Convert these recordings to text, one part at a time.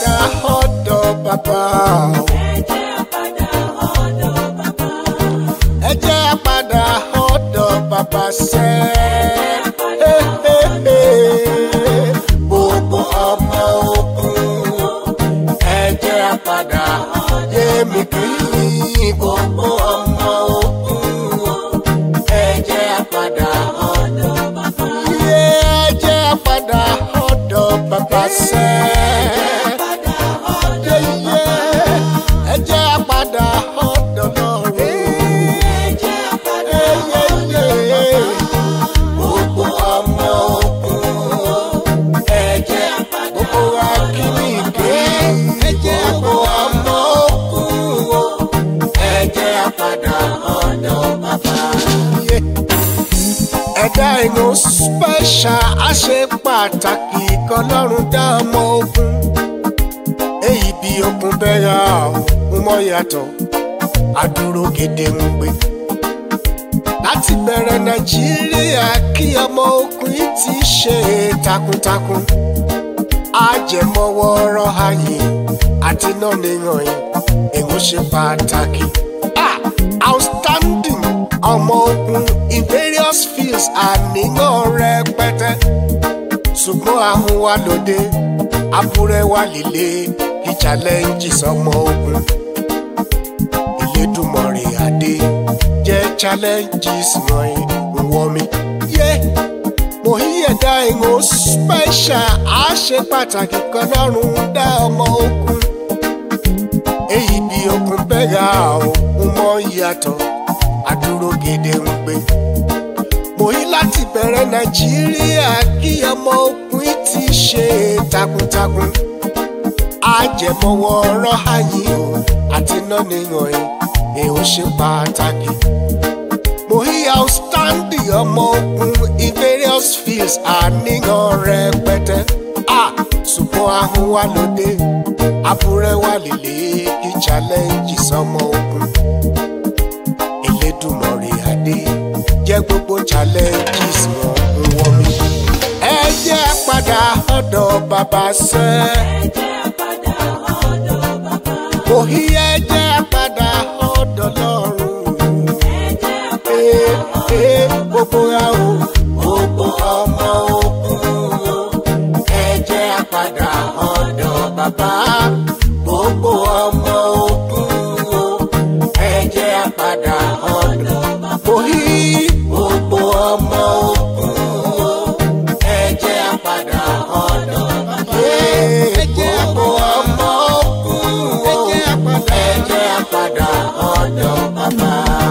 padà ọ̀dọ̀ bàbá o. ẹ jẹ́ á padà ọ̀dọ̀ bàbá sẹ́. gbogbo ọmọ ogun ẹ jẹ́ á padà yé mi kí gbogbo ọmọ ogun ẹ jẹ́ á padà ọ̀dọ̀ bàbá. yé ẹ jẹ́ á padà ọ̀dọ̀ bàbá sẹ́. yé yé ẹ jẹ́ á padà ọ̀dọ̀ lọ́rùn. Gbogbo ọmọ ogun ẹ̀jẹ̀ gbogbo akínníkè gbogbo ọmọ ogun ẹ̀jẹ̀ padà ọ̀dọ̀ bàbá. Ẹ̀dá inú spẹ́ṣà á ṣe pàtàkì kọlọ́run dá ọmọ ogun. Èyí bí okun bẹ́yà ọ̀hún mọ́ yàtọ̀, àdúró gédé ń gbé láti bẹ̀rẹ̀ nàìjíríà kí ọmọ ogun yìí ti ṣe takuntakun ajẹmọ́wọ́ ọ̀rọ̀ ayé àti náà nìyàn yìí èèyàn ṣe pàtàkì. Ah, outstanding ọmọ ogun in various fields àníyàn rẹpẹtẹ ṣùgbọ́n àwọn wa lóde abúrẹ́ wa líle kí challenges ọmọ ogun Elédùmarè adé jẹ́ challenges wọ̀nyí ń wọ́ mi. yé mo yí ẹ̀dá ìhun special á ṣe pàtàkì kan lọ́rùn dá ọmọ ogun. èyí bí okun bẹ́gà òun mọ́ ìyàtọ̀ àdúró gèdè ń gbé. mo yí láti bẹ̀rẹ̀ nàìjíríà kí ọmọ ogun yìí ti ṣe takuntakun. ajẹmọ́wọ́ ọ̀rọ̀ ayé o àti nọ́ọ̀nì yàn èèyàn ṣe pàtàkì mo hí outstanding ọmọ ogun in various fields àníyàn rẹpẹtẹ a ṣùgbọ́n ahun wa lóde abúrẹ́ wa líle kí challenges ọmọ ogun Elédùmarè adé jẹ́ gbogbo challenges wọn ń wọ́n mi. ẹ jẹ́ padà ọ̀dọ̀ bàbá sẹ́. mo hí ẹ jẹ́ padà ọ̀dọ̀ lọ́rùn ee gbogbo ra o gbogbo ọmọ ogun ẹ jẹ́ á padà ọ̀dọ̀ bàbá gbogbo ọmọ ogun ẹ jẹ́ á padà ọ̀dọ̀ bàbá yí gbogbo ọmọ ogun ẹ jẹ́ á padà ọ̀dọ̀ bàbá gbogbo ọmọ ogun ẹ jẹ́ á padà ọ̀dọ̀ bàbá.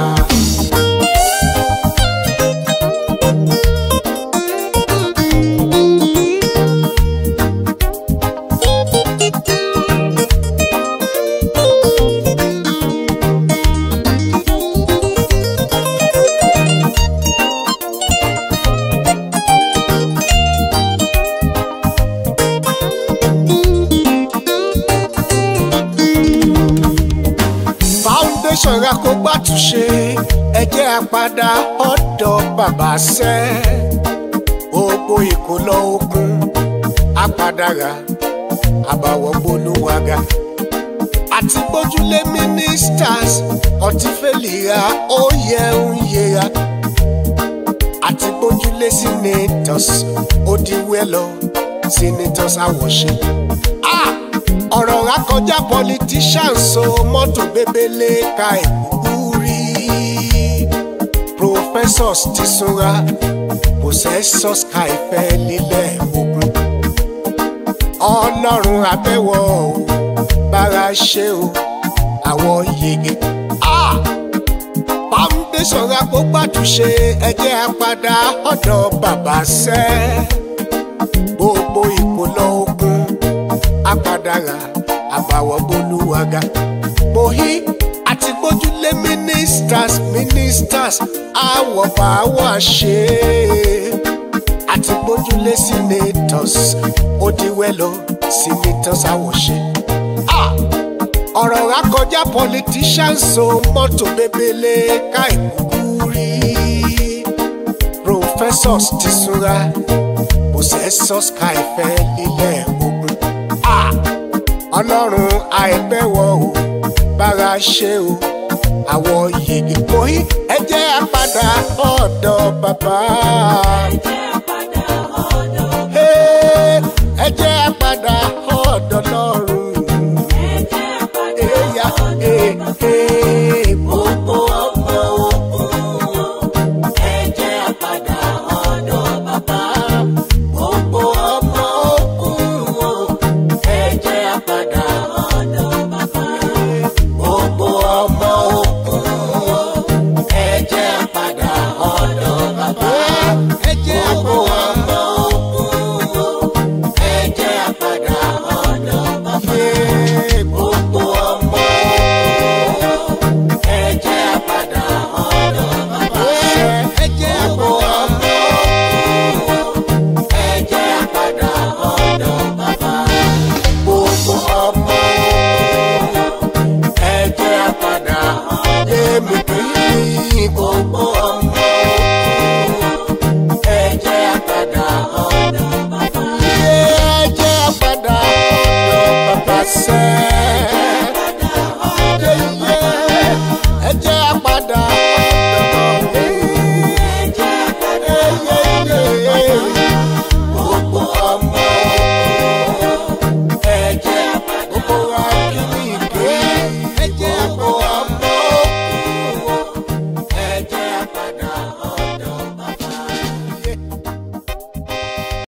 foundation ra kó gbàtúnṣe ẹ jẹ́ á padà ọ̀dọ̀ bàbá sẹ́ gbogbo ìkólọ́ ogun apàdàrà àbàwọ̀ gbólúwàgà àti gbójúlé ministers ọtí fẹ́lìra ó yẹ ń yẹra àti gbójúlé senators ó di wẹ́lọ senators àwọ̀ṣe. Ah! ọ̀rọ̀ akọjá politicians so mọ́tò bébélé ka ìkúkú rí professors ti súnra possessors ka ìfẹ́ lílẹ̀ ogun ọlọ́run abẹ́wọ̀ o bára ṣe o àwọn yege ah! foundation agbógbàtúnṣe ẹjẹ́ apádà ọ̀dọ̀ bàbá sẹ́ gbogbo ìkólọ́ ogun apàdàrà àbàwọ̀ bolúwaga. mo hí àti gbójúlé ministers ministers àwọ̀ bá wà ṣe àti gbójúlé senators ó di wẹ́lọ senators àwọ̀ ṣe. Ah! ọ̀rọ̀ akọjá politicians so mọ́tò bébélé ká ìkúkú rí professors ti súnra possessors ká ìfẹ́ lílẹ̀ ogun. Ah! ọlọ́run àìbẹ̀wò o bára ṣe o àwọ̀ yìí mo hí ẹ jẹ́ àpàdà ọ̀dọ̀ bàbá. Ẹ jẹ́